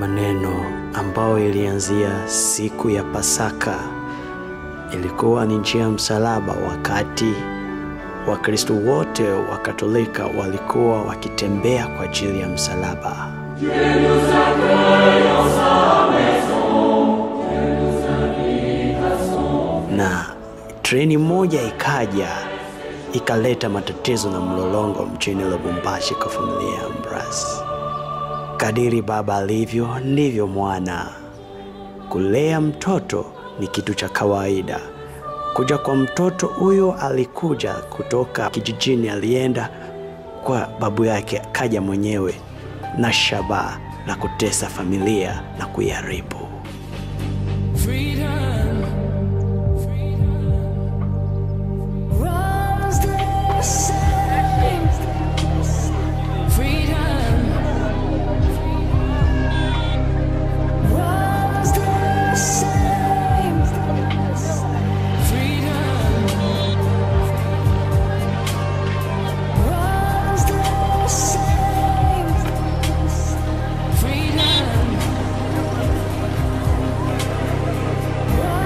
maneno ambayo ilianzia siku ya Pasaka ilikuwa ni njia ya msalaba, wakati Wakristo wote wa Katolika walikuwa wakitembea kwa ajili ya msalaba. Na treni moja ikaja ikaleta matatizo na mlolongo mjini Lubumbashi kwa familia ya Ambroise. Kadiri baba alivyo ndivyo mwana. Kulea mtoto ni kitu cha kawaida. Kuja kwa mtoto huyo, alikuja kutoka kijijini, alienda kwa babu yake, akaja mwenyewe na shabaha la kutesa familia na kuiharibu. Freedom. Runs the same. Freedom. Runs the same. Freedom. Runs the same. Freedom.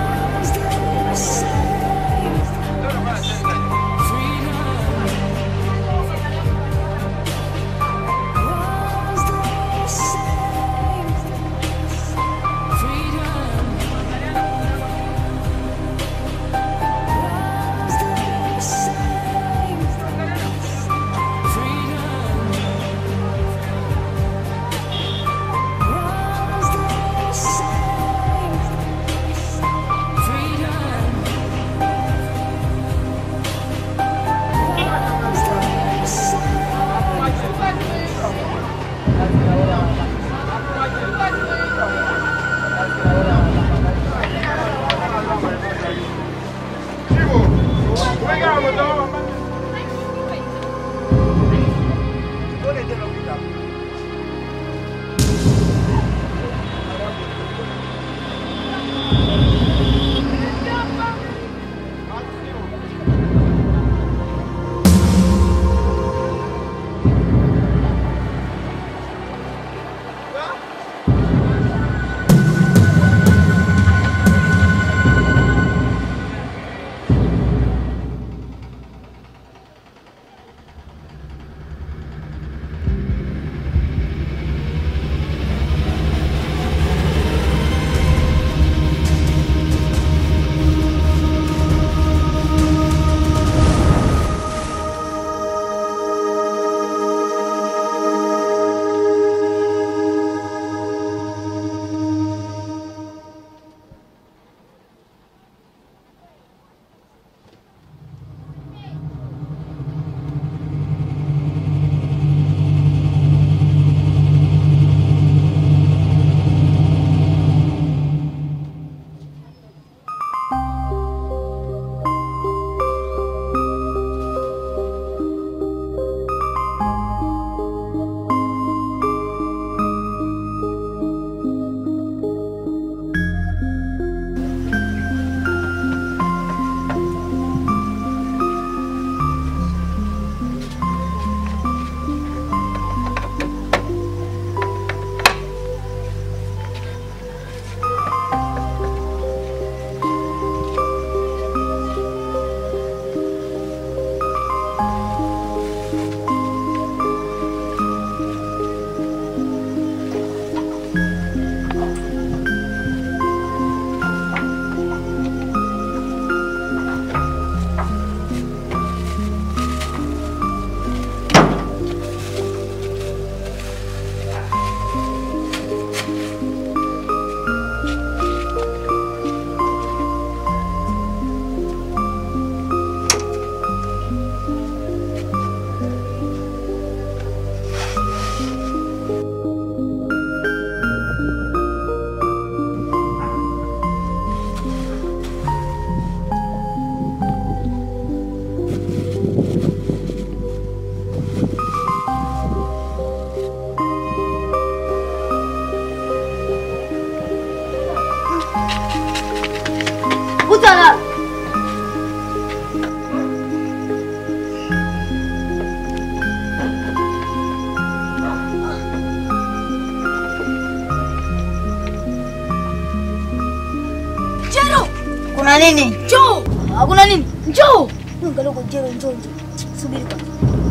nini? Njoo. Hakuna nini? Njoo. Angalia kwa jero njoo njoo. Subiri kwanza.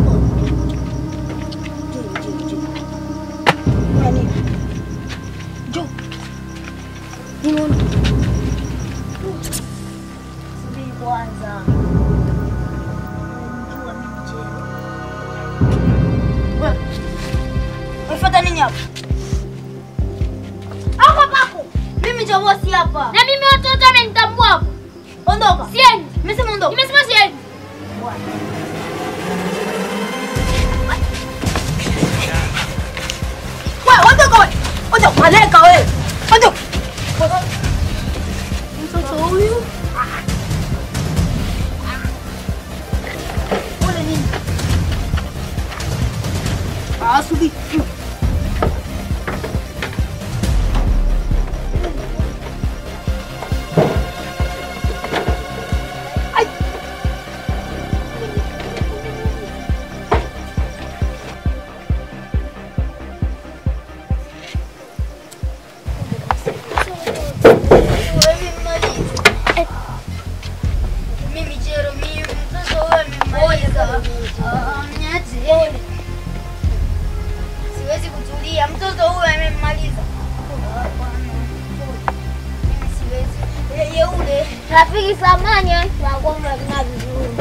Njoo njoo njoo. Kuna nini? Njoo. Nini? Subiri kwanza. Njoo mimi jero. Wewe. Unafuata nini hapa? Hapa pako. Mimi ndio bosi hapa. Na mimi watu wote wamenitambua hapo. Ondoka. Siendi. Nimesema ondoka. Nimesema siendi. Wewe ondoka wewe. Ondoka maleka wewe. Ondoka. Mtoto huyu. Ole nini? Ah, subiri. Mimi Jero, mimi mtoto huyu amemaliza. Ah, mniache. Siwezi kutulia, mtoto huyu amemmaliza. Ah, bwana. Mimi siwezi. Yeye ule Rafiki samani eh. Na kwamba kina vizuri.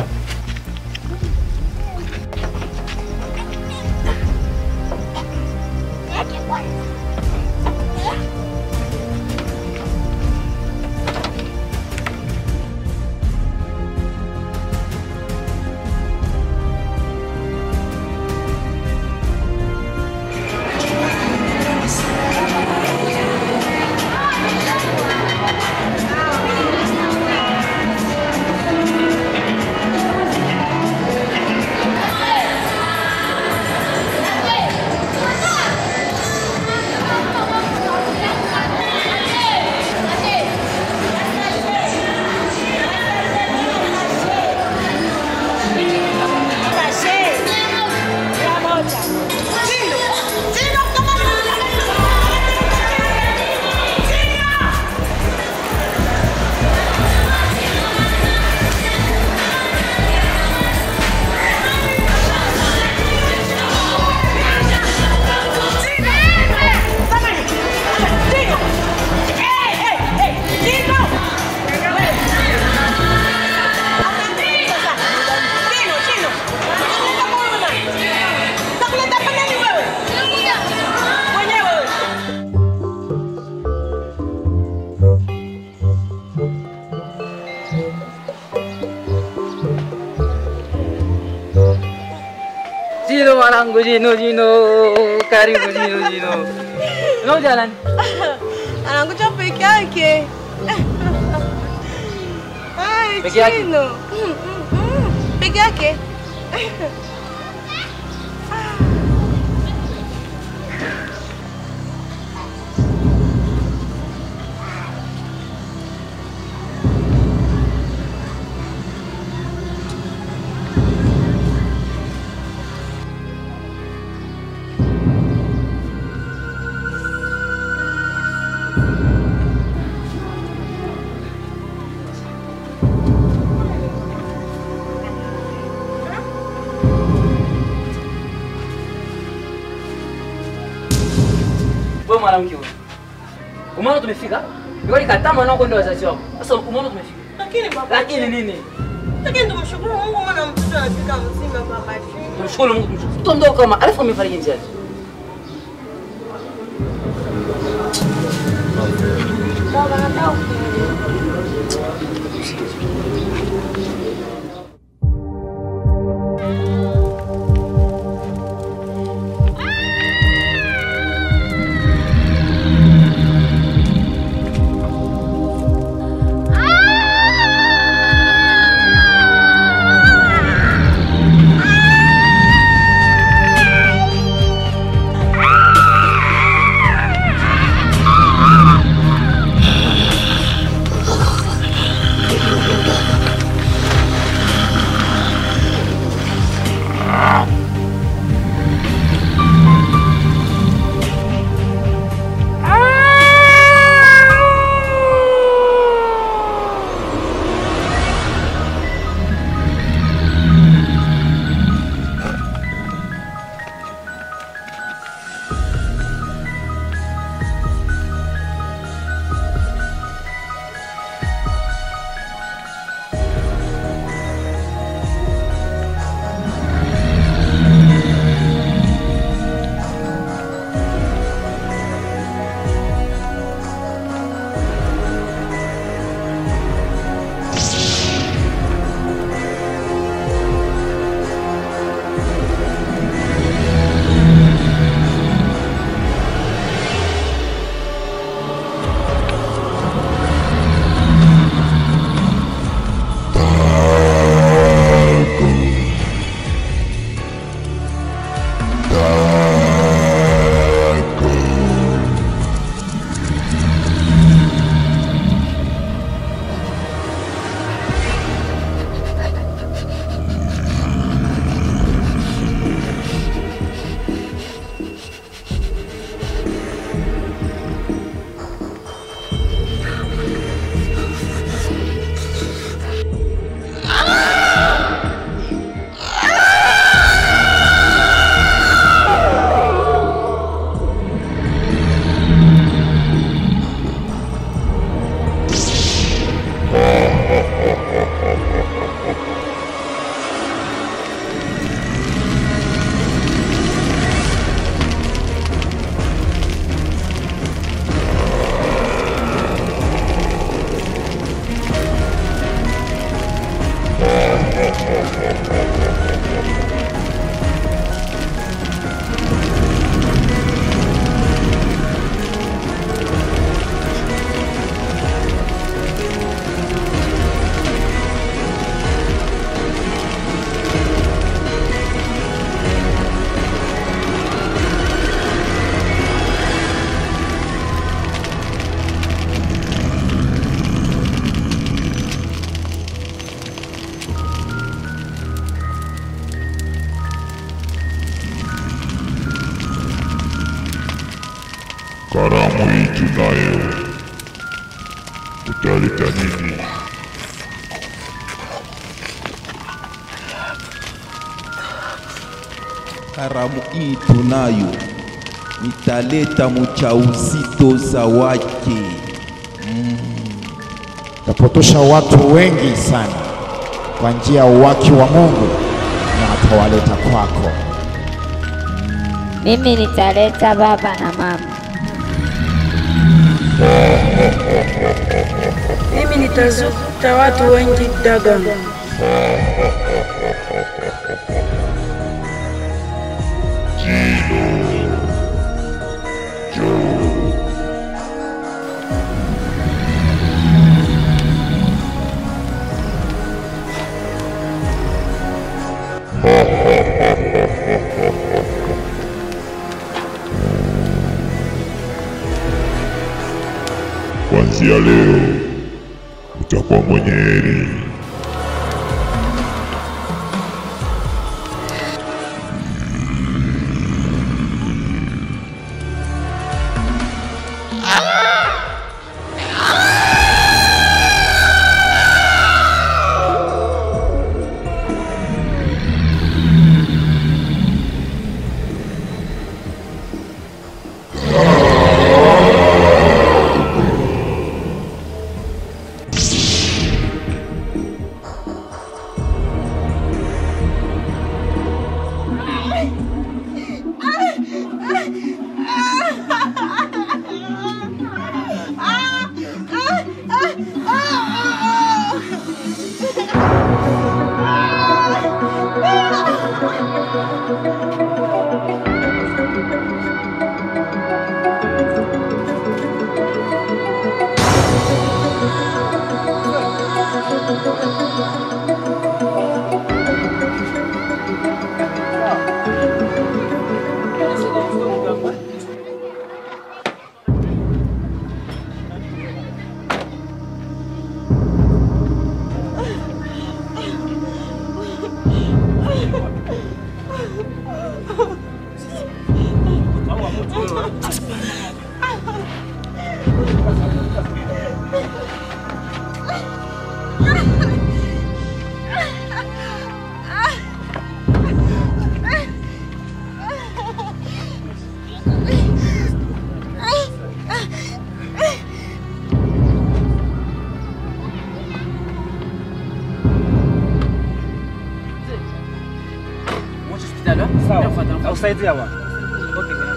Jino mwanangu, Jino, Jino, karibu Jino, Jino. Unakuja nani? anakuja peke yake. Ai, Peke yake? Chino. Mm, mm, mm. Peke yake. Wewe mwanamke huyu. Umeona tumefika? Ndio nikataa mwanao kwenda wazazi wako. Sasa umeona tumefika. Lakini baba, Lakini nini? lakini tumshukuru Mungu maana mtoto anafika mzima baba. Tumshukuru Mungu tumshukuru. Tuondoka kama alafu amefariki njiani. Baba nataka Ah! Karamu hii tunayo, utaleta nini? Karamu hii tunayo, nitaleta mchauzito zawadi. tapotosha watu wengi sana kwa njia ya uwaki wa Mungu na atawaleta kwako. Mimi nitaleta baba na mama. Mimi nitazuta watu wengi Dagon. Kuanzia leo utakuwa mwenye heri. Usaidia bwana. Okay, bwana.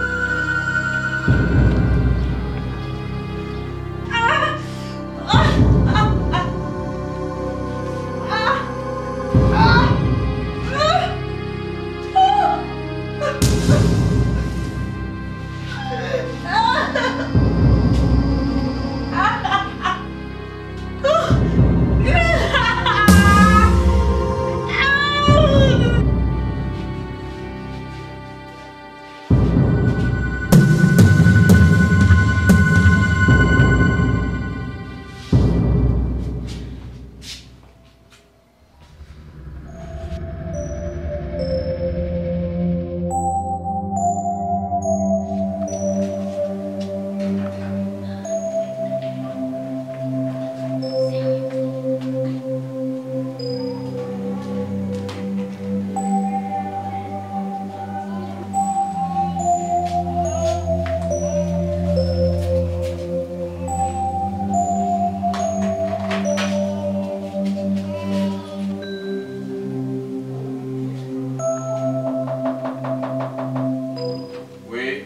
We.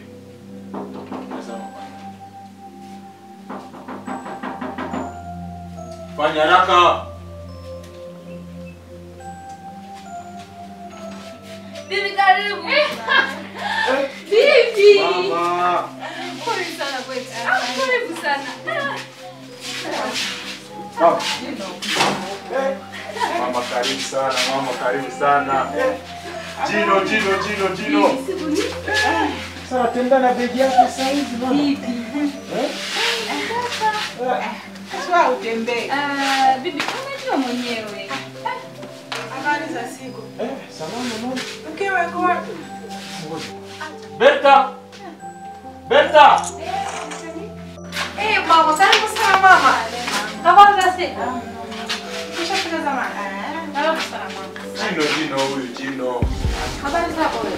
Fanya haraka. Bibi karibu. Bibi. Mama. Pole sana kwetu. Karibu sana. Mama karibu sana, mama karibu sana. Jino, Jino, Jino, Jino. Sasa tenda na begi yake sasa hivi bwana. Sasa utembee. Ah, bibi unajua mwenyewe. Habari za siku. Eh, salama mama. Mkewe yuko wapi? Berta. Berta. Eh, mama, karibu sana mama. Habari za siku? Nishafika zamani. Karibu sana mama. Jino, jino huyu jino. Habari zako wewe?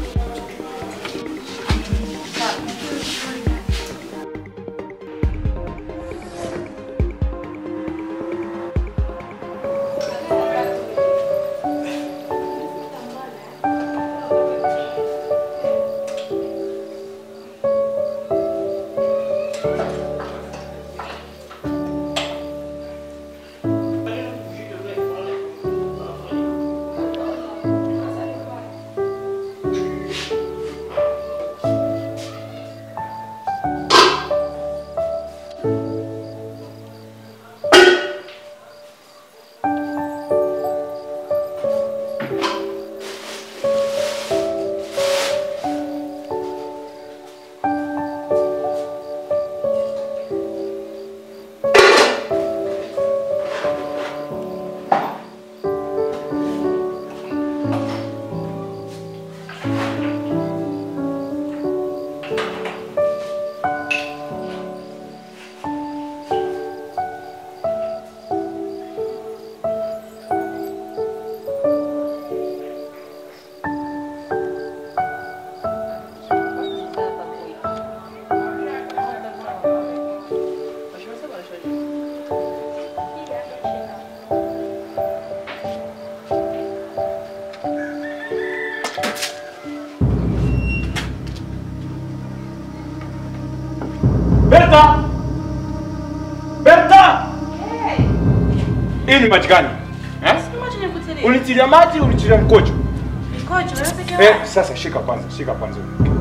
Berta! Berta! Hii ni maji gani? Eh? Unitilia maji, unitilia mkojo. Eh, sasa shika kwanza, shika kwanza.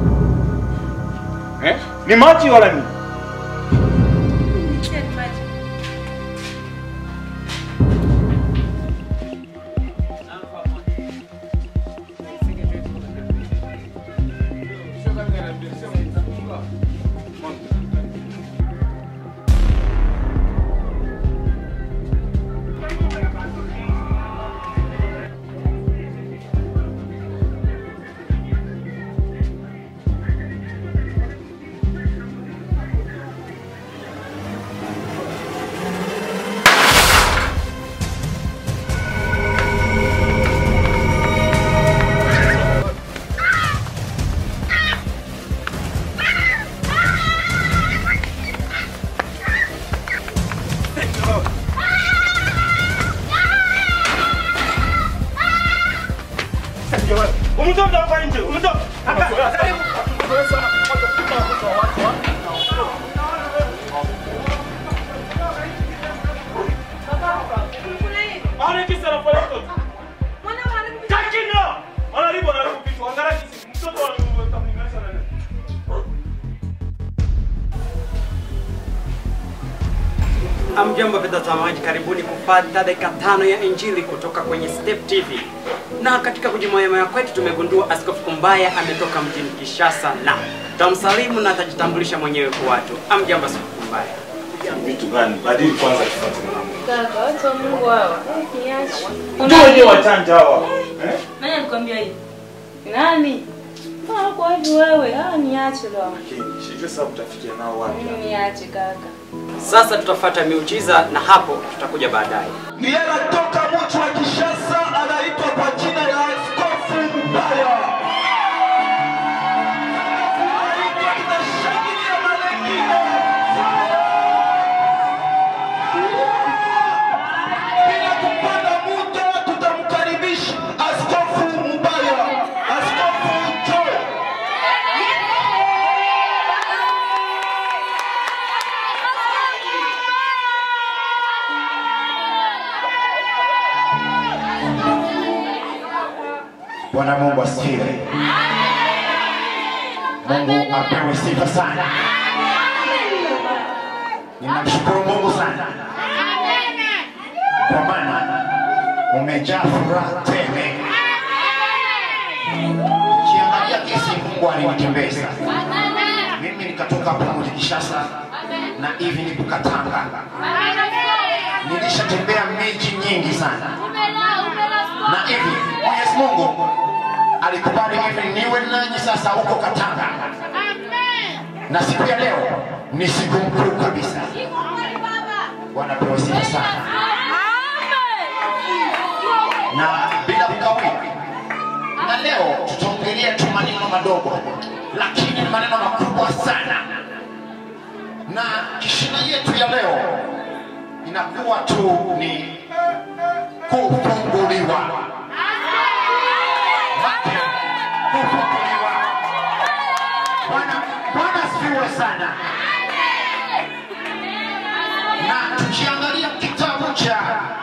Eh? Ni maji wala ni? Umetoka hapa nje, umetoka. Ana kisa anafanya mtoto. Kakina! Anaribu anaribu kitu. Angalia kisi. Mtoto anamlinganisha na nani? Amjambo watazamaji, karibuni kupata dakika tano ya injili kutoka kwenye Step TV. Na katika kujimoyamaya kwetu tumegundua Askofu Kumbaya ametoka mjini Kishasa na tutamsalimu na atajitambulisha mwenyewe kwa watu. Amjambo Askofu Kumbaya. Vitu gani? Badili kwanza tufuate na Mungu. Kaka, watu wa Mungu hawa. Niache. Ndio wenyewe wachanja hawa. Eh? Nani alikwambia hivi? Nani? Ah, kwa hivi wewe. Ah, niache leo. Lakini sijui sasa utafikia nao wapi. Mimi niache kaka. Sasa tutafata miujiza na hapo tutakuja baadaye. ni anatoka mji wa Kishasa, anaitwa kwa jina la Askofu Mbaya. Anaitwa tunashangilia Malekino. Bila kupanda muda, tutamkaribisha Askofu Mbaya, Askofu Joe. Bwana Mungu asifiwe. Mungu apewe sifa sana. Ninamshukuru Mungu sana kwa maana umejaa furaha tele. Ukiangalia kesi Mungu alinitembeza mimi, nikatoka hapa mji Kishasa na hivi nipo Katanga. Nilishatembea miji nyingi sana na hivi Mwenyezi Mungu alikubali hivi niwe nanyi sasa huko Katanga. na siku ya leo ni siku mkuu kabisa. Bwana pewe sifa sana, na bila kukawia, na leo tutaongelea tu maneno madogo, lakini ni maneno makubwa sana, na kishina yetu ya leo inakuwa tu ni kufunguliwa. Macho, kufunguliwa. Bwana Bwana asifiwe sana. Na tukiangalia kitabu cha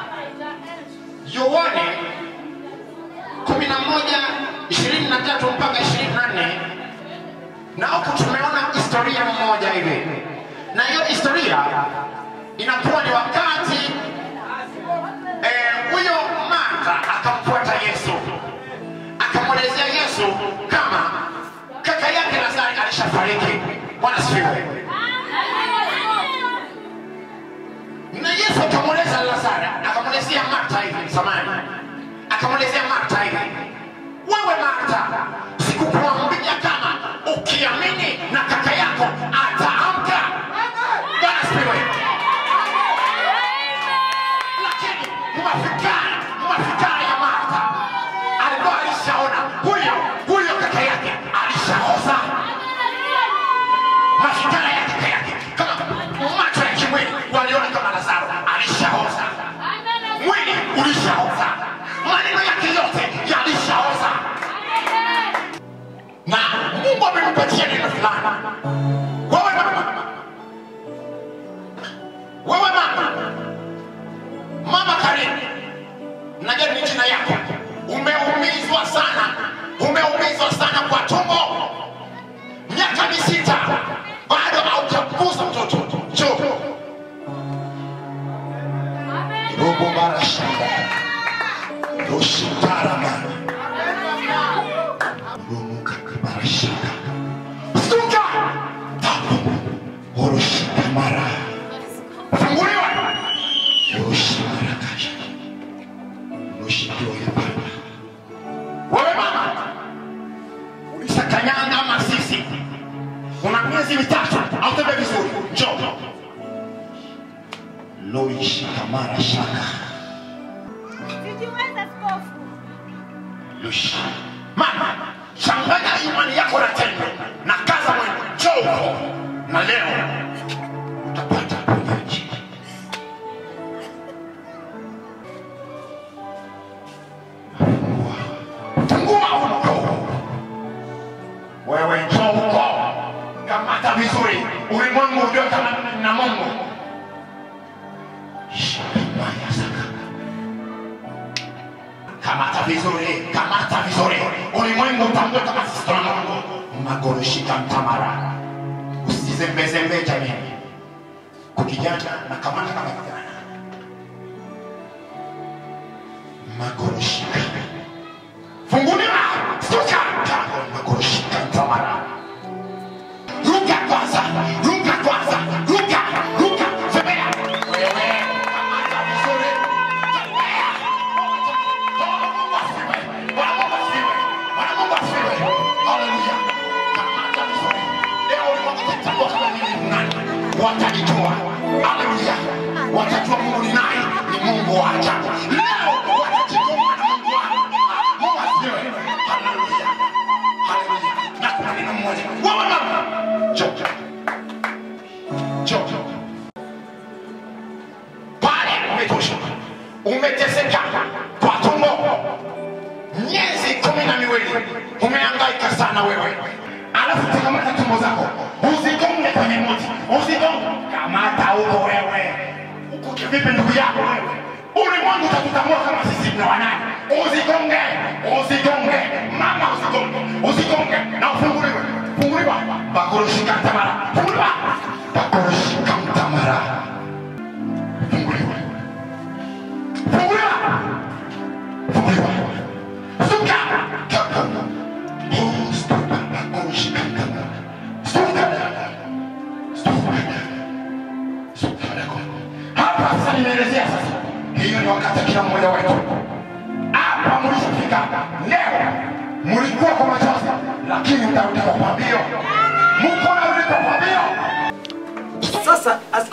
Yohane kumi na moja ishirini na tatu mpaka ishirini na nne na huku tumeona historia mmoja hivi, na hiyo historia inakuwa ni wakati eh, huyo Martha akamfuata Yesu, akamwelezea Yesu kama kaka yake Lazaro alishafariki. Bwana asifiwe. Na Yesu akamweleza Lazaro, akamwelezea Martha hivi, samani, akamwelezea Martha hivi, wewe Martha, sikukuambia kama ukiamini na kaka yako ataamka? Bwana asifiwe. lakini mafikara mafikara ya Martha alikuwa alishaona huyo huyo kaka yake alishaoza. Mafikara ya kaka yake kama macho ya kimwili waliona kama Lazaro alishaoza, mwili ulishaoza, maneno yake yote yalishaoza, na Mungu amempatia neno fulani. Wewe mama, wewe mama Mama Karimu, najua ni jina yako. Umeumizwa sana, umeumizwa sana kwa tumbo, miaka misita bado haujakuza mtoto. Njoo robo mara shamba roshitarama romuka mara shamba stuka tabu oroshika mara funguliwa Yoshimarakasha. Yoshitoya Baba. Wewe mama, ulishakanyanga kama sisi, una miezi mitatu hautembei vizuri, njoo loishikamara shaka Yoshi. Mama, changanya imani yako na tendo na kaza mwendo, njoo huko na leo utapata uponyaji. fungua huko. Wewe njoo huko, kamata vizuri, ulimwengu ujue kama na Mungu. Shikimaya saka. Kamata vizuri, kamata vizuri, ulimwengu utambue kama sisi tuna Mungu. Magoroshika mtamara, usizembezembe jamii. Kukijana na kamata kama kijana. Magoroshika funguliwa stuka tango nakushika mtamara ruka kwanza ruka kwanza ruka ruka tembea wewe kamata vizuri tembea Bwana Mungu asifiwe Bwana Mungu asifiwe Bwana Mungu asifiwe haleluya kamata vizuri leo ulimwengu utatambua kama mimi ni nani watanijua haleluya watajua Mungu ni nani ni Mungu wa ajabu leo watajituma na Mungu wao Mungu asifiwe. Haleluya. Haleluya. Na kuna neno moja. Wewe mama. Njoo. Njoo. Pale umetosha. Umeteseka kwa tumbo. Miezi kumi na miwili. Umehangaika sana wewe. Alafu takamata tumbo zako. Usigonge kwenye mti. Usigonge. Kamata huko wewe. Uko kivipi ndugu yako wewe? Ulimwengu utakutambua kama sisi ni wanani. Usigonge, usigonge, mama usigonge, usigonge na ufunguliwe. Funguliwa. Bakoroshika mtamara. Funguliwa. Bakoroshika mtamara. Funguliwa. Funguliwa. Funguliwa. Suka. Kaka. Oh, stuka. Bakoroshika mtamara. Stuka. Stuka. Stuka. Hapa sasa nimeelezea sasa. Hiyo ni wakati kila mmoja wetu hapa mlishafika leo, mlikuwa kwa machozi, lakini mtarudi kwa pambio. Mko na mliko kwa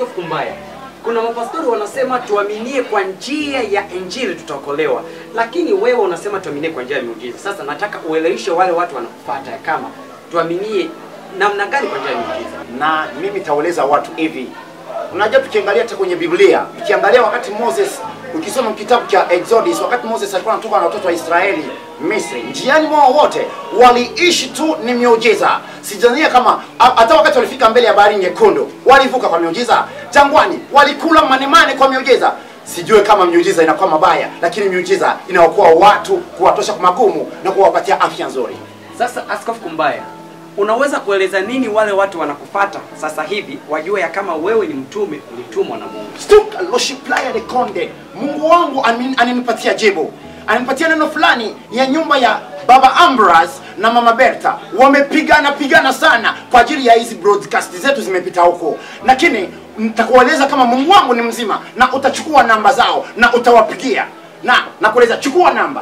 Askofu Kumbaya, kuna mapastori wanasema tuaminie kwa njia ya injili tutaokolewa, lakini wewe unasema tuaminie kwa njia ya miujiza. Sasa nataka ueleweshe wale watu wanakufuata ya kama tuaminie namna gani kwa njia ya miujiza. na mimi taeleza watu hivi unajua tukiangalia hata kwenye biblia ukiangalia wakati moses ukisoma kitabu cha exodus wakati moses alikuwa anatoka na watoto wa israeli misri njiani mwao wote waliishi tu ni miujiza sijania kama ha- hata wakati walifika mbele ya bahari nyekundu walivuka kwa miujiza jangwani walikula manemane kwa miujiza sijue kama miujiza inakuwa mabaya lakini miujiza inaokoa watu kuwatosha kwa magumu na kuwapatia afya nzuri Sasa Askofu Kumbaya, unaweza kueleza nini wale watu wanakufata sasa hivi wajue ya kama wewe ni mtume ulitumwa na Mungu? Stuka Loshiplaya de Konde, Mungu wangu amin- ananipatia jibu, ananipatia neno fulani ya nyumba ya baba Ambras na mama Berta. Wamepigana pigana sana kwa ajili ya hizi broadcast zetu zimepita huko, lakini nitakueleza kama Mungu wangu ni mzima, na utachukua namba zao na utawapigia na nakueleza, chukua namba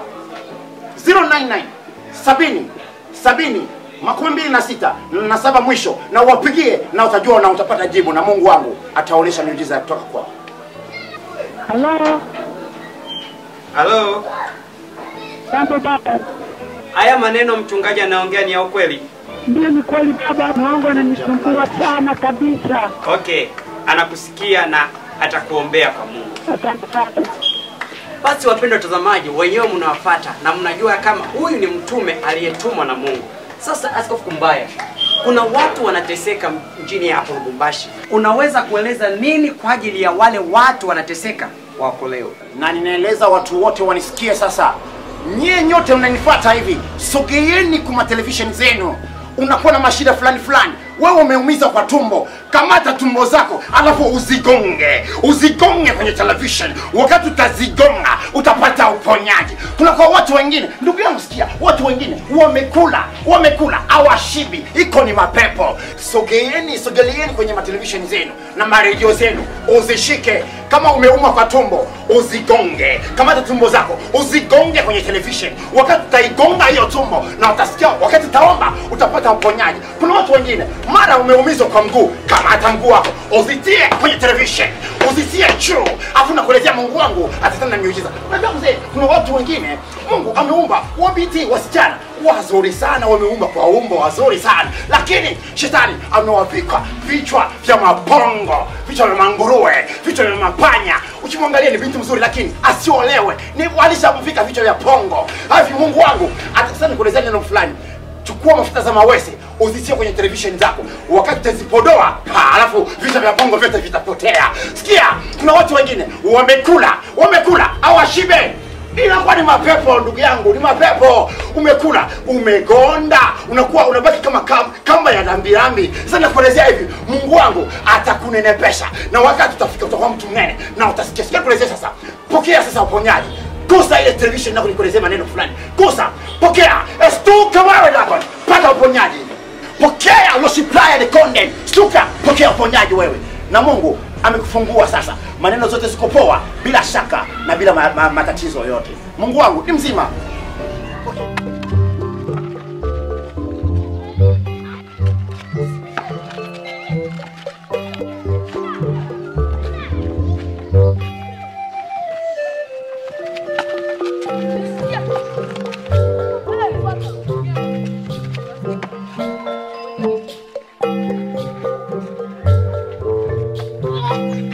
099 sabini sabini makumi mbili na sita na saba mwisho na uwapigie na utajua na utapata jibu na mungu wangu ataonyesha miujiza ya kutoka kwao Halo, Halo, jambo baba. haya maneno mchungaji anaongea ni ya ukweli? Ndio, ni kweli baba, mwangu ananisumbua sana kabisa. Okay, anakusikia na atakuombea kwa Mungu. Asante sana. Basi wapendwa watazamaji, wenyewe mnawafuata na mnajua kama huyu ni mtume aliyetumwa na Mungu. Sasa Askofu Kumbaya, kuna watu wanateseka mjini hapo Lubumbashi. Unaweza kueleza nini kwa ajili ya wale watu wanateseka waokolewe? na ninaeleza watu wote wanisikie sasa nyie nyote mnanifuata hivi sogeeni kuma televisheni zenu unakuwa na mashida fulani fulani wewe umeumiza kwa tumbo kamata tumbo zako alafu uzigonge uzigonge kwenye television wakati utazigonga utapata uponyaji kuna kwa watu wengine ndugu yangu sikia watu wengine wamekula wamekula awashibi iko ni mapepo sogeeni sogeleeni kwenye matelevisheni zenu na maredio zenu uzishike kama umeumwa kwa tumbo uzigonge kamata tumbo zako uzigonge kwenye television wakati utaigonga hiyo tumbo na utasikia wakati utaomba utapata uponyaji kuna watu wengine mara umeumizwa kwa mguu kamata mguu wako uzitie kwenye television uzitie juu afu nakuletea mungu wangu atatenda miujiza unajua mzee kuna watu wengine mungu ameumba wabiti wasichana wazuri sana wameumba kwa umbo wazuri sana lakini shetani amewavika vichwa vya mapongo vichwa vya manguruwe vichwa vya mapanya ukimwangalia ni binti mzuri lakini asiolewe ni walishamvika vichwa vya pongo hivi mungu wangu atasema nikuelezea neno fulani chukua mafuta za mawese uzitie kwenye televisheni zako wakati utazipodoa ha, alafu vichwa vya bongo vyote vitapotea sikia kuna watu wengine wamekula wamekula awashibe inakuwa ni mapepo ndugu yangu ni mapepo umekula umegonda unakuwa unabaki kama kam- kamba ya lambilambi sasa nakuelezea hivi mungu wangu atakunenepesha na wakati utafika utakuwa mtu mnene na utasikia sikia kuelezea sasa pokea sasa uponyaji gusa ile television nako nikuelezea maneno fulani gusa pokea stuka wewe Dagon pata uponyaji pokea losiplaya de conde stuka pokea uponyaji wewe na mungu amekufungua sasa maneno zote ziko poa bila shaka na bila ma, ma, matatizo yoyote mungu wangu ni mzima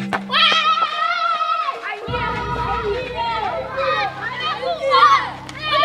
Ai,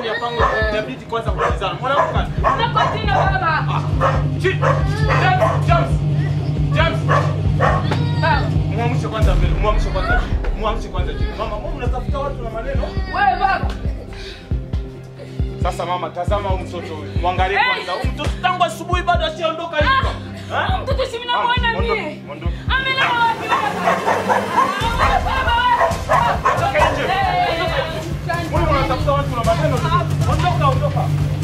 ndani ya pango inabidi kwanza kuulizana. Mwanangu kana. Unakuwa jina baba. Chi- James, James. James. Baba. Muamshe kwanza mbele. Muamshe kwanza. Muamshe kwanza chini. Mama, mbona unatafuta watu na maneno? Wewe baba. Sasa mama, tazama huyu mtoto huyu. Mwangalie kwanza. Huyu mtoto tangu asubuhi bado ashaondoka hivyo. Eh? Mtoto si mnamuona Mama, ondoka, mimi. ondoka. Amelala wapi baba? Ondoka nje. Mbona unatafuta watu na maneno? Ondoka, ondoka.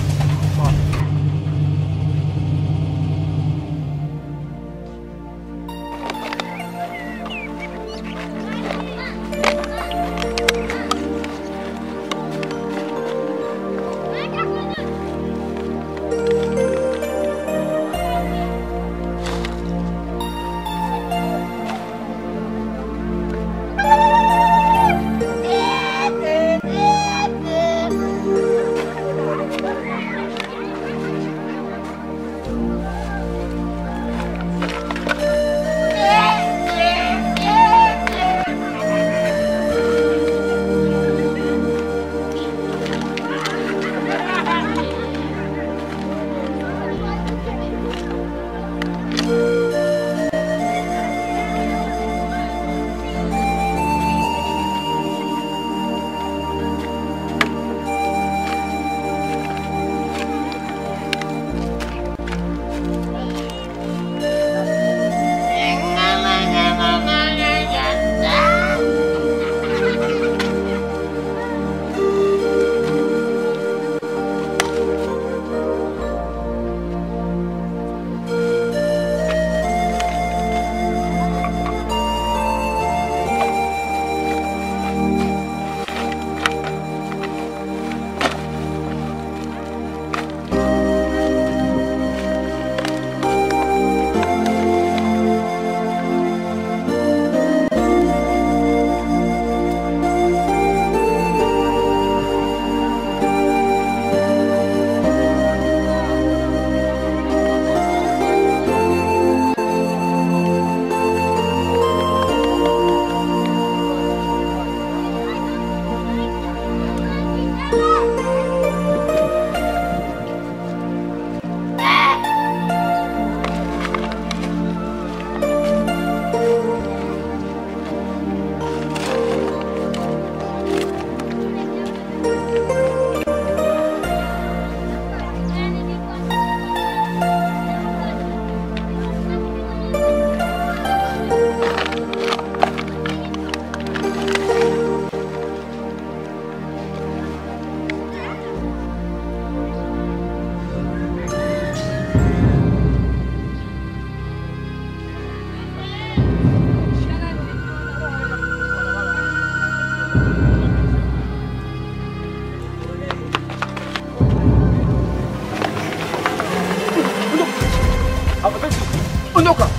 Ondoka.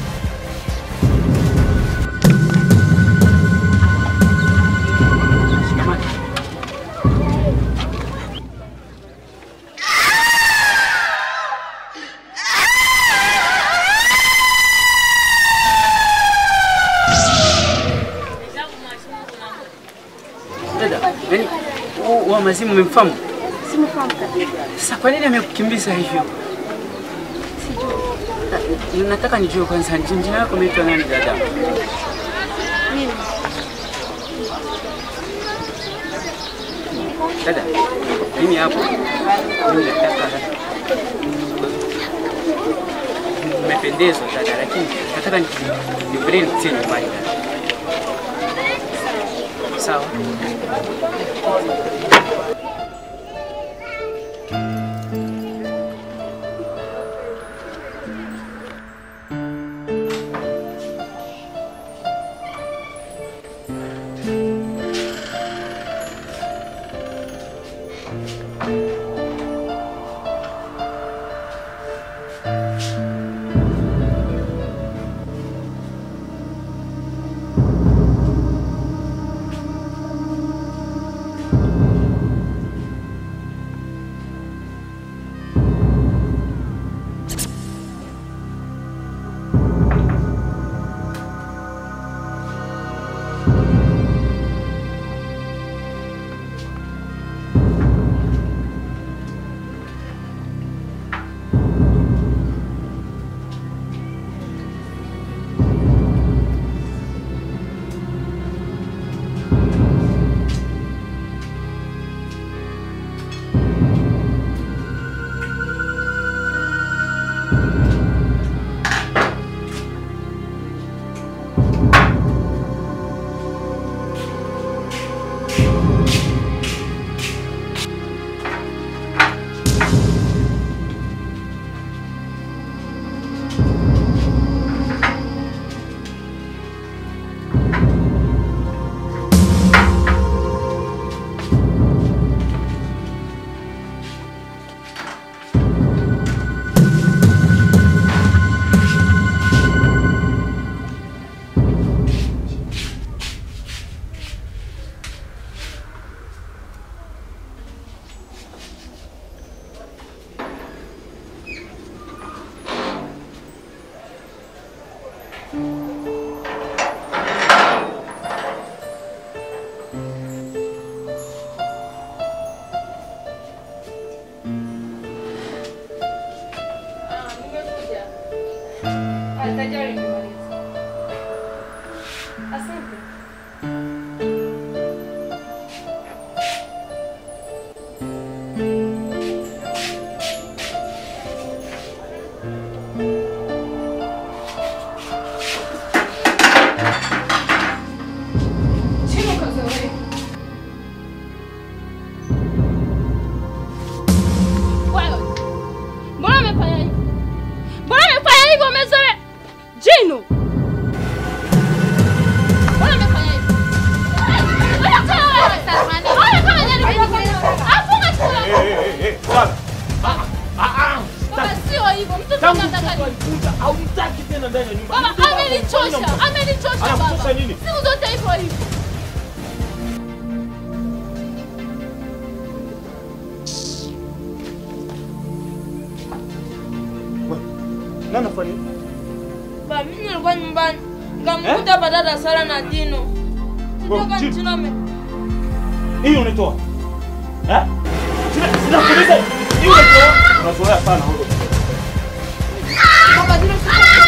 Dada, yani huu wa mazimu umemfahamu? Simfahamu kabisa. Sasa kwa nini amekukimbiza hivyo? Na- Nataka nijue kwanza jina jina lako umeitwa nani dada? Mimi. Dada, mimi hapo mimi nataka umependezwa dada, lakini nataka nikupelee nitie nyumbani dada. Sawa. Tangu nataka mtoto nini? alikuja haunitaki tena ndani ya nyumba. Baba Nilikuwa hapo, amenichosha, mtoto. amenichosha Anakuchosha baba. nini? Siku zote hivyo hivyo. Nani anafanya nini? Baba, mimi nilikuwa nyumbani. Nikamkuta hapa dada Sara na Dino. Kutoka Chini. nchini ame Hii unitoa. Eh? Sina- Sinakuuliza. Hii unitoa. Unazoea sana wewe. Baba, Dino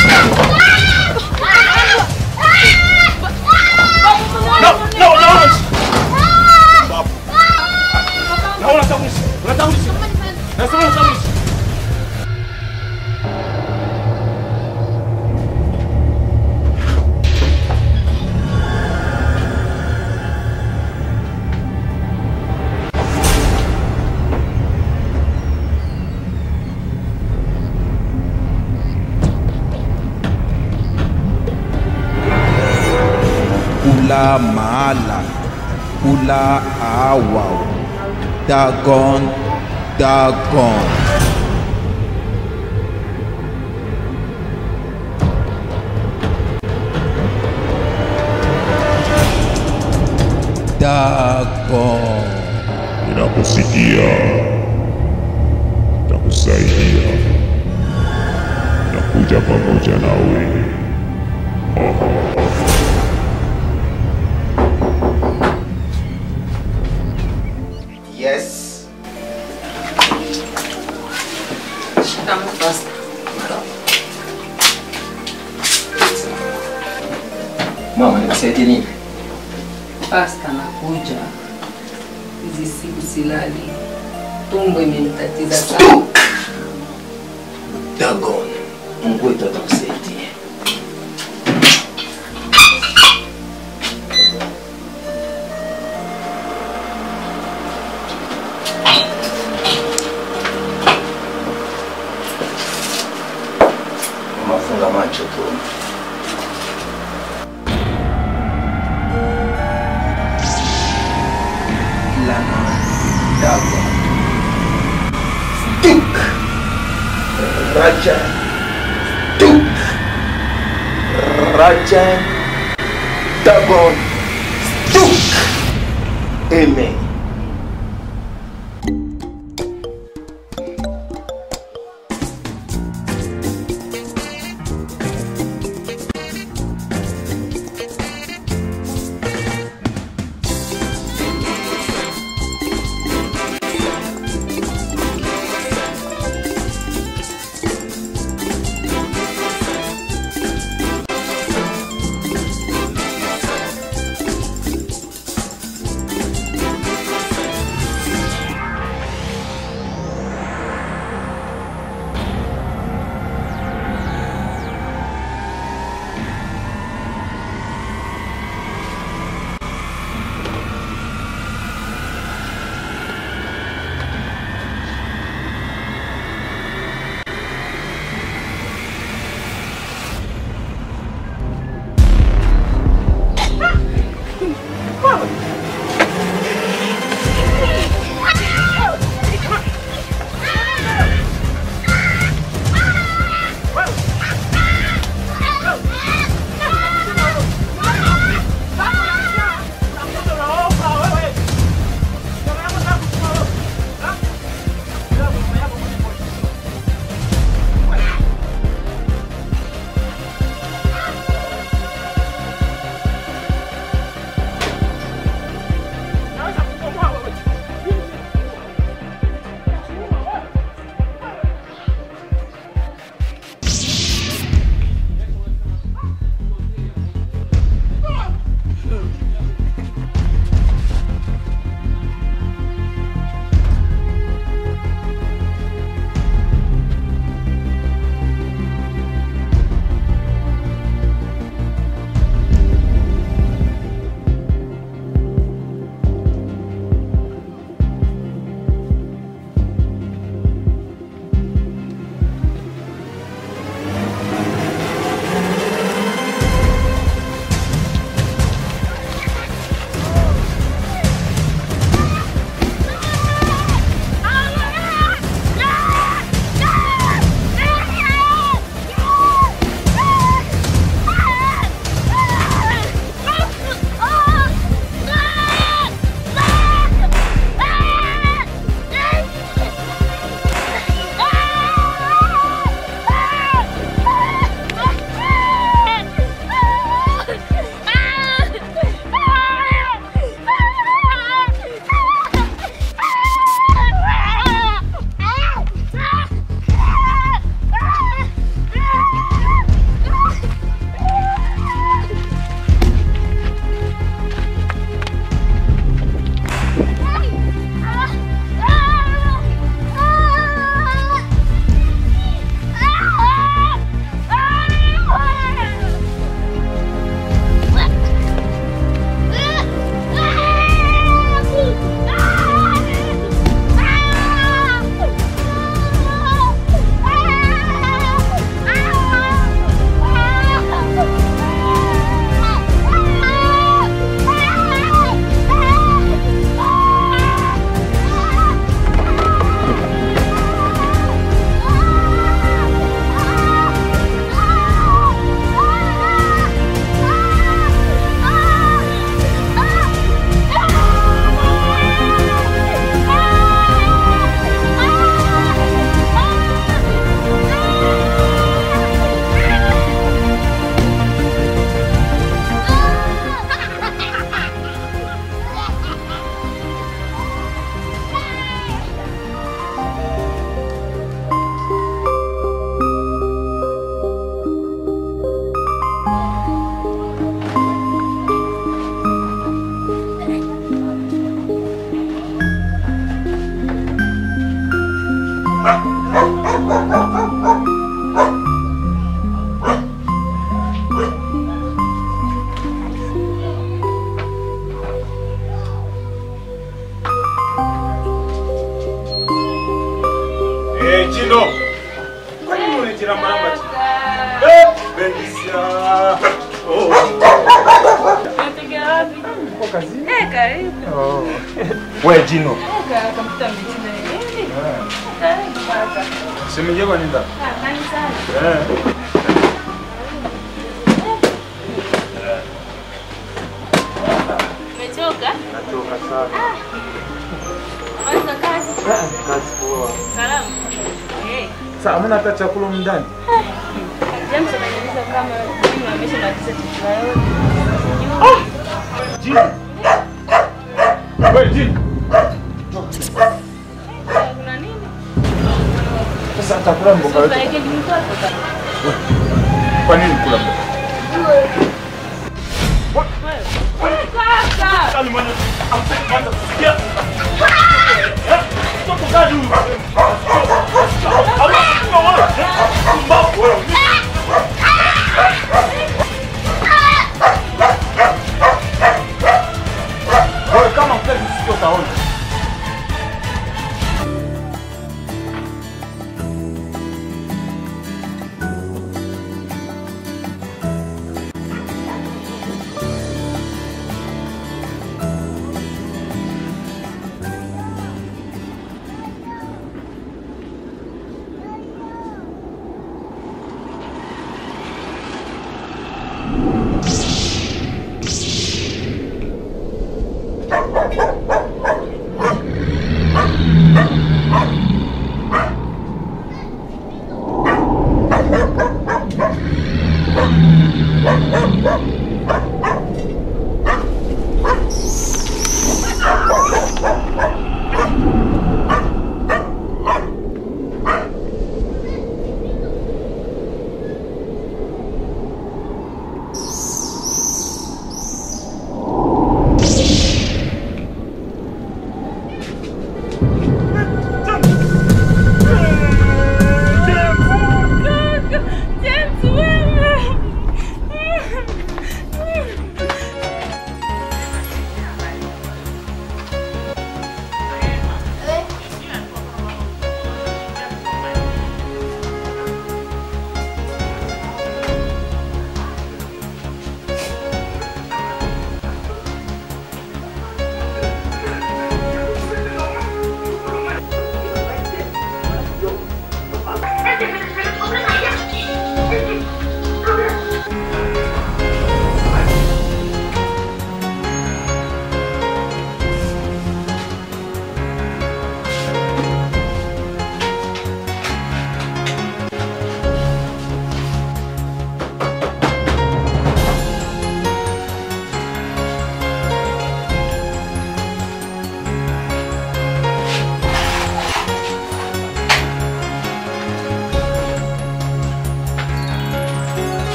No, no, no. Babu. Na unatambulisha. Unatambulisha. Nasema unatambulisha. kula maala kula awao dagon dagon dagon Ninakusikia, nakusaidia, nakuja pamoja nawe. Yes. Mama, nikusaidie nini? Pasta nakuja, hizi siku silali, tumbo imenitatiza sana. Dagon, Mungu wetu atakusaidia. Mama, funga macho tu. lana dagon Duk. Raja. Duk. Raja. Dagon. Duk. Amen. Eh, Chino. Kwa nini unitira maramba chini? Eh, Benisia. Oh. Unatokea wapi? Uko kazini? Eh, karibu. Oh. Wewe Chino. Eh, kampyuta mjini. Eh, karibu kaka. Shemeji yako nenda. Ah, kanisani. Eh. Umechoka? Nachoka sana. Maliza kazi. Kazi poa. Salamu. Eh. Sasa hamna hata chakula mndani. James ananiuliza kama mimi ameshamaliza chakula yote. Jini. Wewe Jini. Kuna nini? Sasa atakula mboga Sasa yote. yake ni mtoto. Kwa nini kula mboga? Kaka. Kani mwana amsema kusikia. Eh? Mtoto gani huyu? Ama kuna wala. Mbao wewe. Wewe kama mtaki sikio utaona.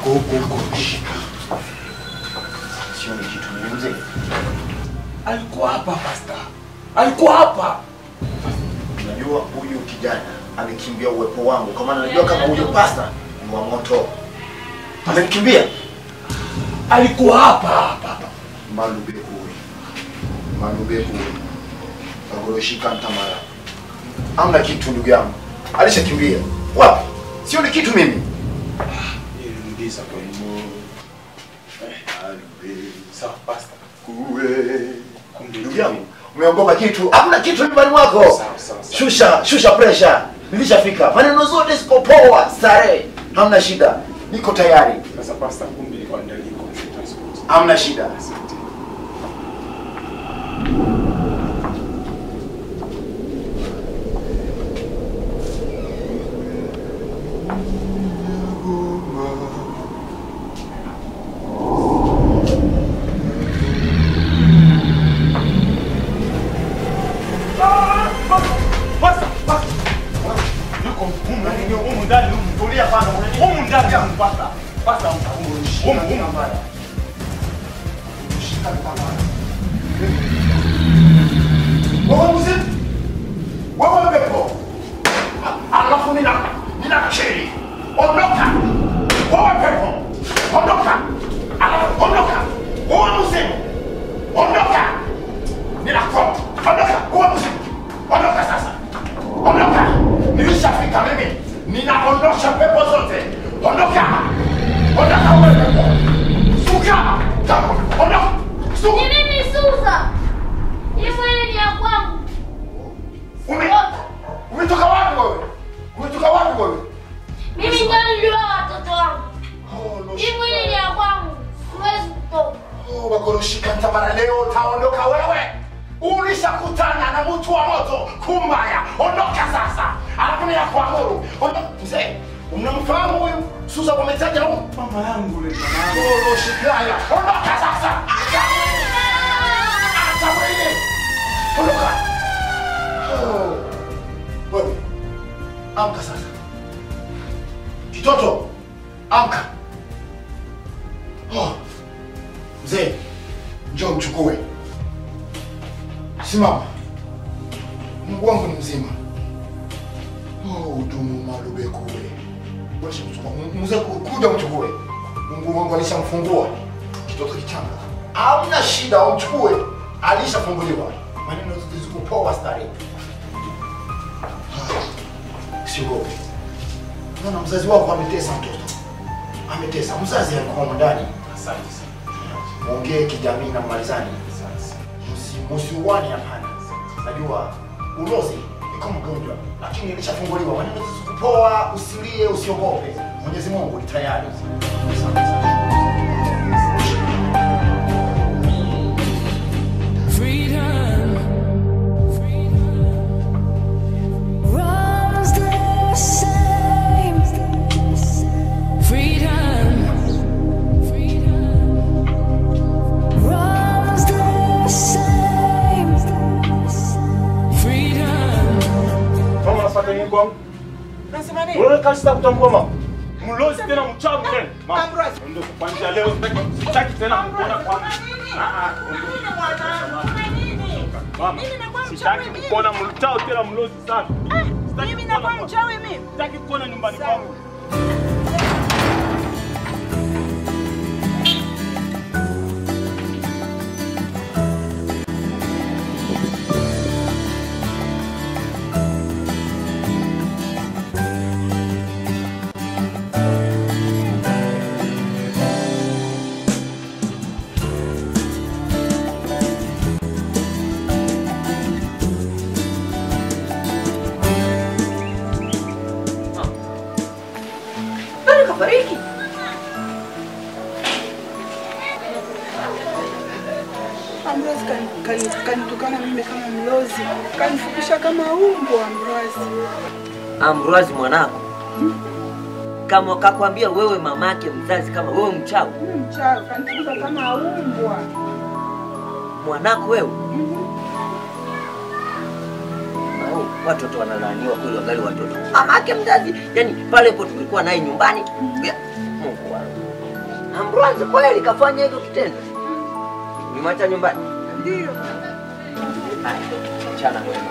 Shika. Sioni kitu mimi mzee. Alikuwa hapa pasta, alikuwa hapa. Unajua huyu kijana amekimbia uwepo wangu, kwa maana unajua kama huyu pasta ni wa moto. Amekimbia. Alikuwa hapa hapa. Malube huyu. Malube huyu. Agoroshika ntamara. Hamna kitu ndugu yangu. Alishakimbia. Wapi? Sioni kitu mimi. Nirudisha kwa hivyo. Sawa pasta. Kuwe. Ndugu yangu, umeogopa kitu? Hamna kitu nyumbani mwako. Shusha, shusha pressure. Nilishafika. Maneno zote ziko poa, starehe. Hamna shida. Niko tayari. Sasa pasta, kumbe ilikuwa ndio liko. Hamna shida. Pasta, pasta. Yuko humu ndani, humu ndani, humu. Tulia kwanza. Humu ndani, humu pasta. Pasta, humu. Humu, humu. Shika ntamara. Wewe mzee. Wewe pepo. Alafu nina nina cheli. Ondoka. Wewe pepo. Ondoka. Alafu ondoka. Wewe mzee. Ondoka. Ninakuwa. Ondoka. Wewe mzee. Ondoka sasa. Ondoka. Nilishafika mimi. Ninaondosha pepo zote. Ondoka. Ondoka wewe pepo. Suka. Tamu. Ondoka. Suka. Ni mimi Susa. Hii mwili ni ya kwangu. Ume- Umetoka wapi wewe? Umetoka wapi wewe? Mimi ndio nilioa watoto wangu. Hii mwili ni ya kwangu. Siwezi kutoka. Oh, Wagoroshika Ntamara, leo utaondoka wewe. Ulishakutana na mtu wa moto kumbaya. Ondoka sasa, alafu ni ya kuamuru. Ondoka mzee. Unamfahamu huyu Susa wametaja huyu? Mama yangu yule Goroshikaya, ondoka sasa. Acha mwili. Ondoka. Oh. Wewe. Amka sasa. Kitoto, amka. Oh. Mzee, njoo mchukue. Simama. Mungu wangu ni mzima. Oh, udumu malube kule. Wacha mchukue. Mzee kuja mchukue. Mungu wangu alishamfungua. Kitoto kichanga. Hamna shida, umchukue. Alishafunguliwa. Maneno zote ziko poa stari. Siogope. Naona mzazi wako ametesa mtoto. Ametesa. Mzazi alikuwa humo ndani. Asante sana. Muongee kijamii na mmalizani. Musi- Musiuane hapana. Najua ulozi ni kama mgonjwa, lakini ilishafunguliwa. Maneno ziko poa, usilie, usiogope. Mwenyezi Mungu ni tayari. Freedom runs the same. Freedom runs the same. Freedom. Mama unafanya nini kwangu? Unasema nini? Unaona kazi za kutambua mama. Mlozi tena mchawi tena. Mama. Ondoka kwanza leo sitaki- sitaki tena kukuona kwangu. Ah ah. ondoka. Mama. Sitaki kukuona mchawi tena mlozi sana. Sitaki Mimi kukuona nakuwa kwangu. mchawi mimi. Sitaki kukuona nyumbani kwangu. Bado kafariki. Amrozi kani- kani- kanitukana mimi kama mlozi, kanifupisha kama umbwa Amrozi. Amrozi mwanako kama kakwambia wewe mamake mzazi kama wewe mchawi Mimi mchawi, kanifukuza kama umbwa. mwanako wewe Au, watoto wanalaaniwa kweli wangali watoto mamake mzazi yani pale po tulikuwa naye nyumbani ya, Mungu wangu Ambroise kweli kafanya hivyo kitendo? Ulimwacha nyumbani? Ndio. Haya, mchana mwema.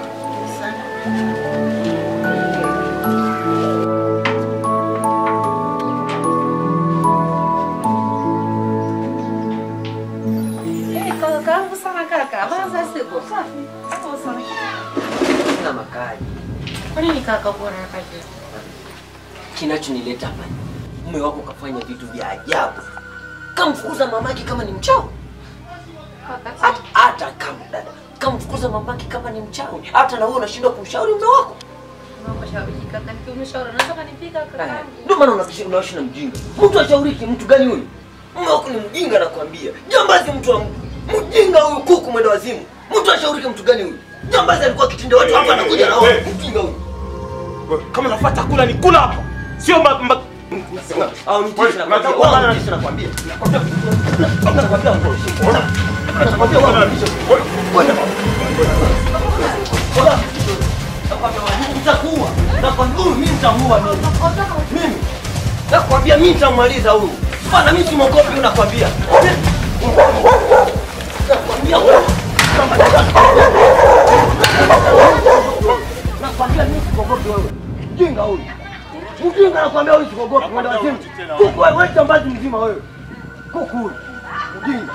Eh, kaka, karibu sana kaka. Habari za siku? Safi. Karibu sana. Sina makali. Kwa nini kaka uko na kazi? Kinachonileta hapa ni mume wako kafanya vitu vya ajabu, kamfukuza mamake kama ni mchawi. Hata, hata kama dada kamfukuza mamake kama ni mchawi, hata na wewe unashindwa kumshauri mume wako. Mambo shauri kaka, nikiumshauri unaweza kanipika kaka. Ndio maana unakishi unaishi na mjinga. Mtu ashauriki mtu gani huyu? Mume wako ni mjinga nakwambia. Jambazi mtu wa mtu. Mjinga huyu kuku mwenda wazimu. Mtu ashauriki mtu gani huyu? Jambazi alikuwa akitinda watu hapa anakuja na wao. Mjinga huyu. Kama nafuata kula ni kula hapa. Sio mba, mba... Au ni Wewe, unataka kupambana na- tisa nakwambia. Nakwambia nakwambia nakwambia wewe unanisha. Kwenda. Nitakuua. Nakwambia huyu mimi nitamuua mimi. Mimi. Nakwambia mimi nitamaliza huyu. Bana mimi simogopi huyu nakwambia. Nakwambia wewe. Nakwambia mimi simogopi wewe. Mjinga huyu. Mjinga nakwambia huyu simogopi mwenda wazimu. Kuku wewe wewe jambazi mzima wewe. Kuku huyu. Mjinga.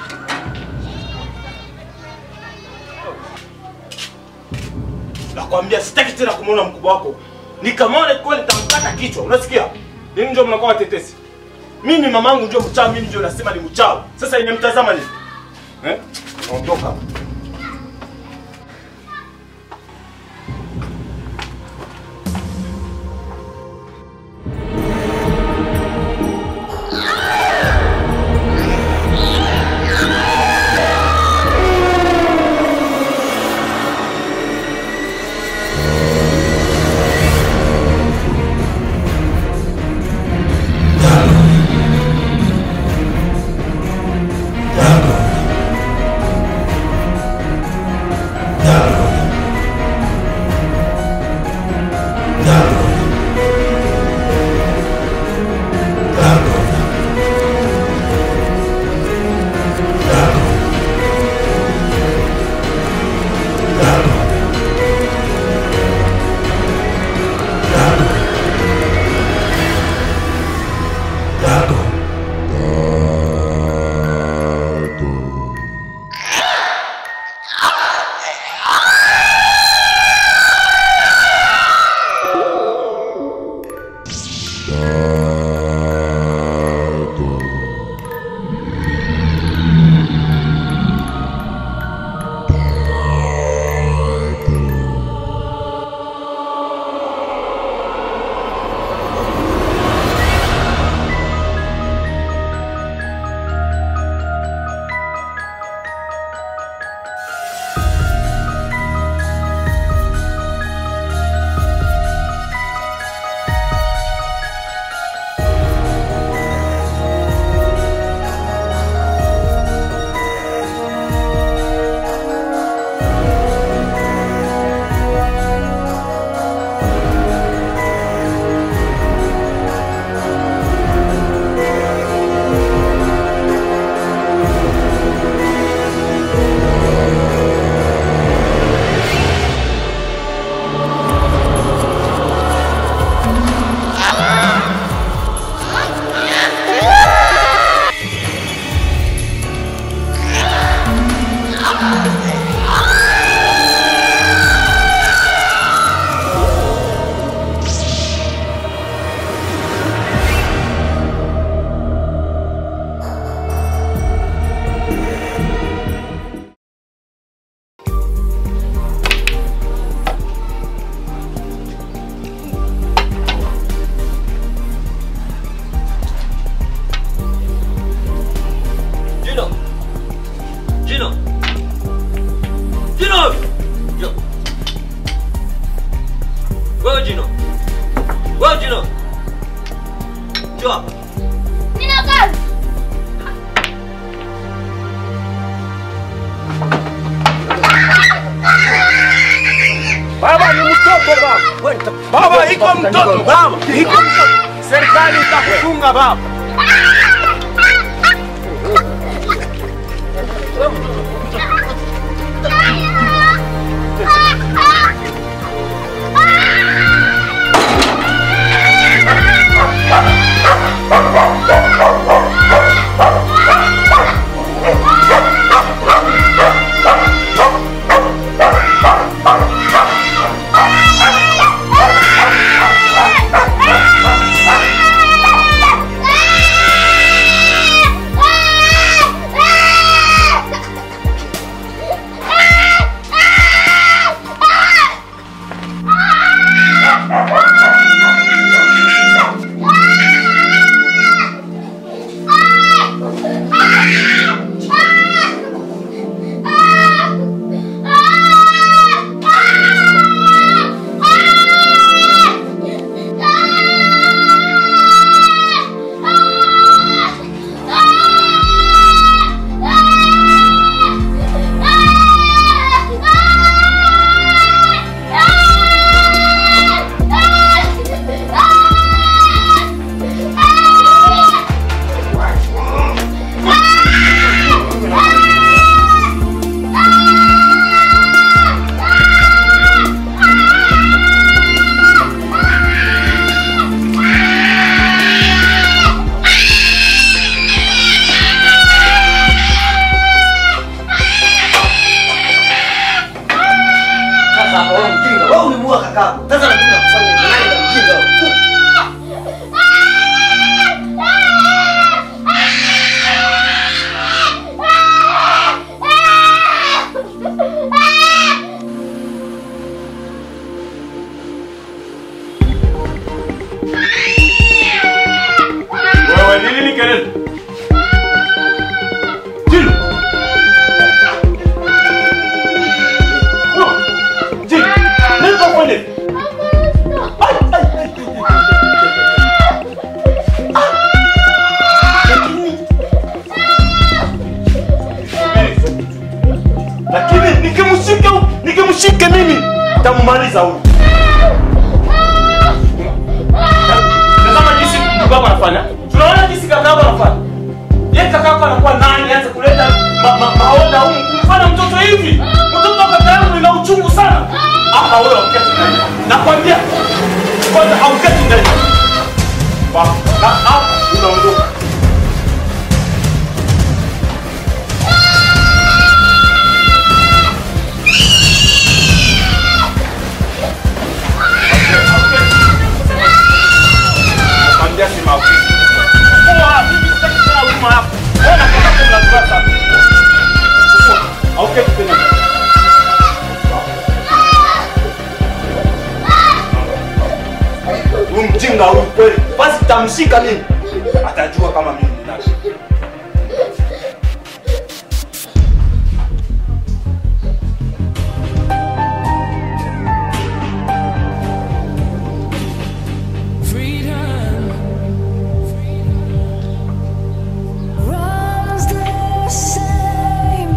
Nakwambia sitaki tena kumuona mkubwa wako. Nikamwona kweli nitamkata kichwa. Unasikia? Nini ndio mnakuwa watetesi? Mimi mamangu ndio mchawi, mimi ndio nasema ni mchawi. Sasa inamtazama nini? Eh? Naondoka. Gino! Gino! Gino! Gino! Wewe Gino! Wewe Gino! Njoo hapa. Nina kazi. Baba ni mtoto baba. Baba iko mtoto baba. Iko mtoto. Serikali itakufunga baba. Sasa hapa wewe mjinga, wewe ulimuua kakako. Sasa nakuja kufanya nini? Nani na mjinga wewe? Wewe ni nini kelele? Jini. Oh, Jini. Nini kafanya? Ai, ai, ai. Ah. Lakini lakini nikimshika nikimshika mimi tamumaliza huyu. Tazama jinsi mtu wako anafanya. Tunaona jinsi kaka yako anafanya. Yeye kaka yako anakuwa nani aanze kuleta ma, ma, maoda humu kumfanya mtoto hivi. Mtoto wa kaka yangu ina uchungu sana. Hapa wewe uketi ndani. Nakwambia kwanza hauketi ndani. Wa, na hapa unaondoka. Nakwambia si maafisa. Kwa mimi sitaki tena huduma yako. Wewe na kaka yako mnazua sana. Hauketi tena. Huyu mjinga huyu kweli. Basi tamshika mimi. Atajua kama mimi ni nani. Runs the same.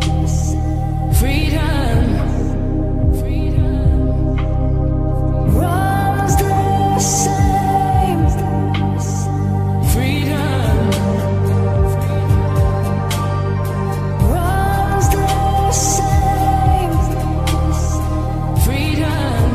Freedom. Runs the same. Freedom. Runs the same. Freedom.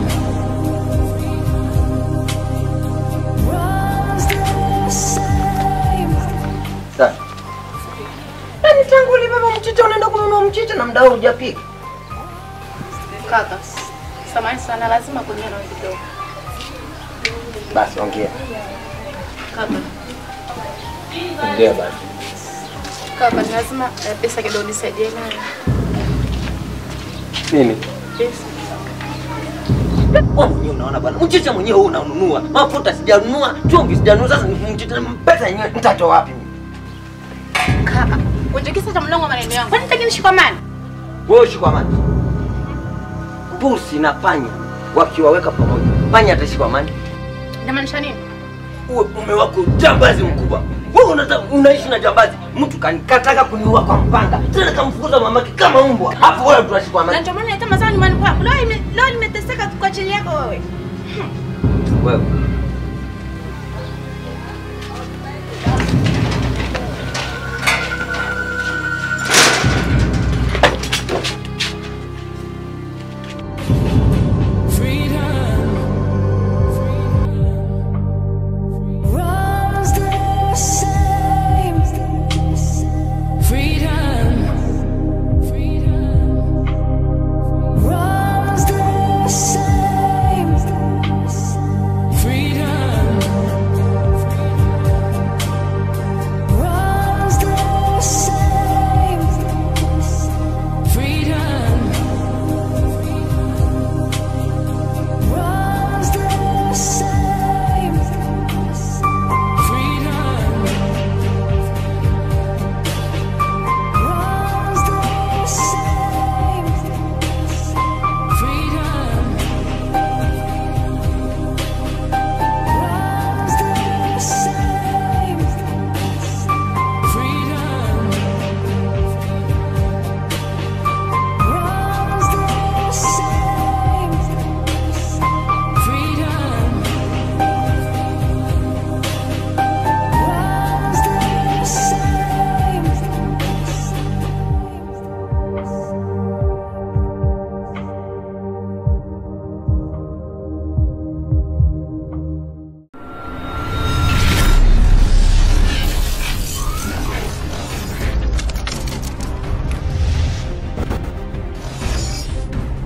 Runs the same. Sasa. Yaani tangu ulibeba mchicha unaenda kununua mchicha na mdao hujapika. Kaka, samahani sana, lazima kuongea nawe kidogo. Basi ongea. Kaka, Ongea basi. kaka, ni lazima eh, pesa kidogo nisaidie nayo. Nini? Pesa. Wewe mwenyewe unaona bwana, mchicha mwenyewe huu unanunua. Mafuta sijanunua, chumvi sijanunua. Sasa ni mchicha pesa yenyewe nitatoa wapi mimi? Kaka, unajikisa cha mlongo maneno yangu. Kwani nitaki nishikamane? Wewe ushikwa amani. Pusi na panya wakiwaweka pamoja, panya atashikwa amani. Inamaanisha nini? Uwe mume wako jambazi mkubwa. Wewe unata, unaishi na jambazi. Mtu kan- kataka kuniua kwa mpanga, tena kamfukuza mamake kama mbwa. Hapo wewe tunashikwa Na amani. ndio maana naita mazao nyumbani kwako. Leo ime- leo nimeteseka kwa chini yako wewe. Wewe